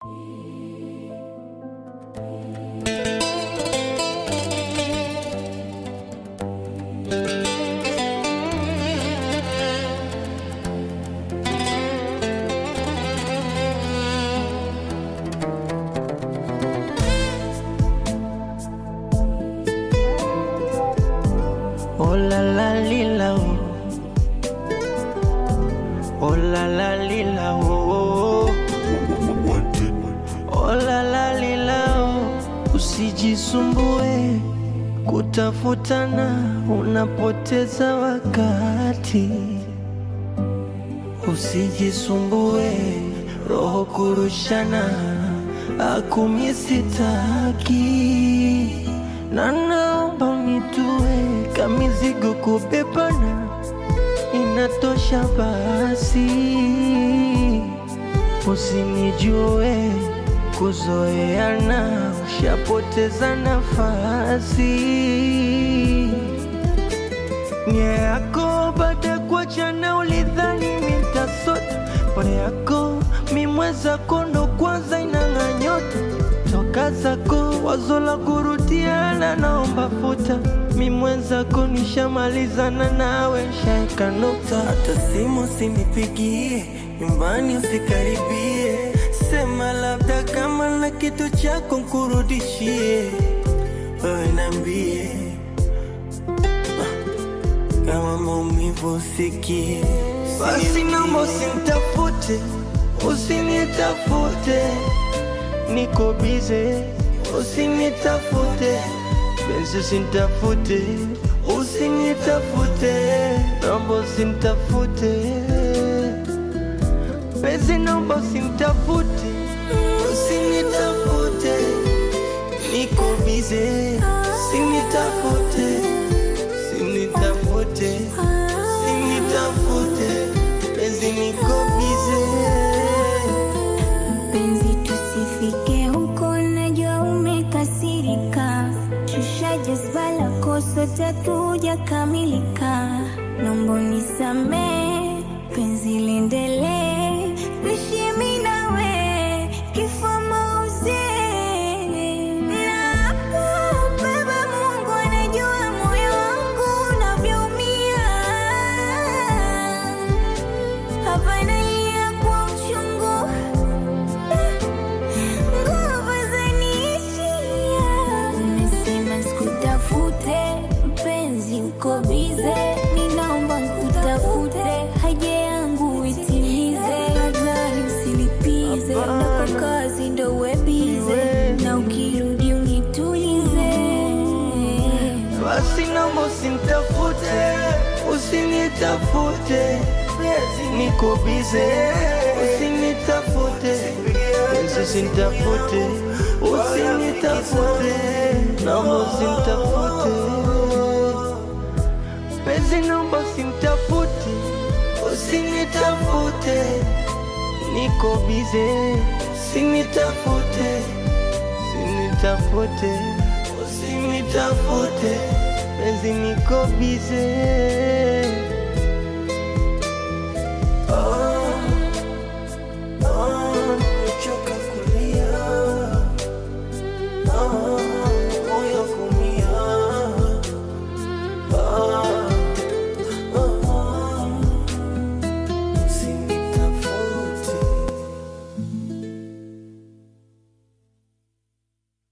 Oh la la lila oh. Oh la la lila oh. Oh la la lila oh. Usijisumbue kutafutana, unapoteza wakati. Usijisumbue roho kurushana, akumi sitaki na naomba unitue kamizigo kubebana, inatosha basi. Usinijue kuzoeana, ushapoteza nafasi. Nia yako baada ya kuachana, ulidhani mitasota pole yako mimweza kondo kwanza inang'a nyota toka zako wazo la kurudiana, naomba futa mimwenzako, nishamalizana nawe, shaeka nukta. Hata simu usinipigie, nyumbani usikaribie, sema labda kama na kitu chako nkurudishie, wewe nambie kama maumivu usikie, basi naomba usinitafute, usinitafute, niko bize, usinitafute, benzi usinitafute, usinitafute, naomba usinitafute, benzi naomba usinitafute, usinitafute, niko bize, usinitafute, usinitafute, usinitafute, benzi niko bize. Mpenzi, tusifike huko, najua umekasirika. Shusha jazba lako, sote hatujakamilika. Naomba unisamehe, penzi liendelee, tuishi mimi nawe, kifo mauti. Nakubeba, Mungu anajua moyo wangu unavyoumia. Hapa nalia kwa uchungu nguvu zaniishia. Umesema sikutafute, mpenzi uko bize, ninaomba nkutafute, haja yangu itimize, nadhani usilipize, na kwa kazi ndo uwe bize, na ukirudi unitulize. Basi naomba usinitafute, usinitafute, niko bize, usinitafute, Yesu usinitafute, usinitafute, naomba usinitafute, penzi naomba usinitafute, usinitafute, niko bize, usinitafute, usinitafute, usinitafute, penzi niko bize. Oh,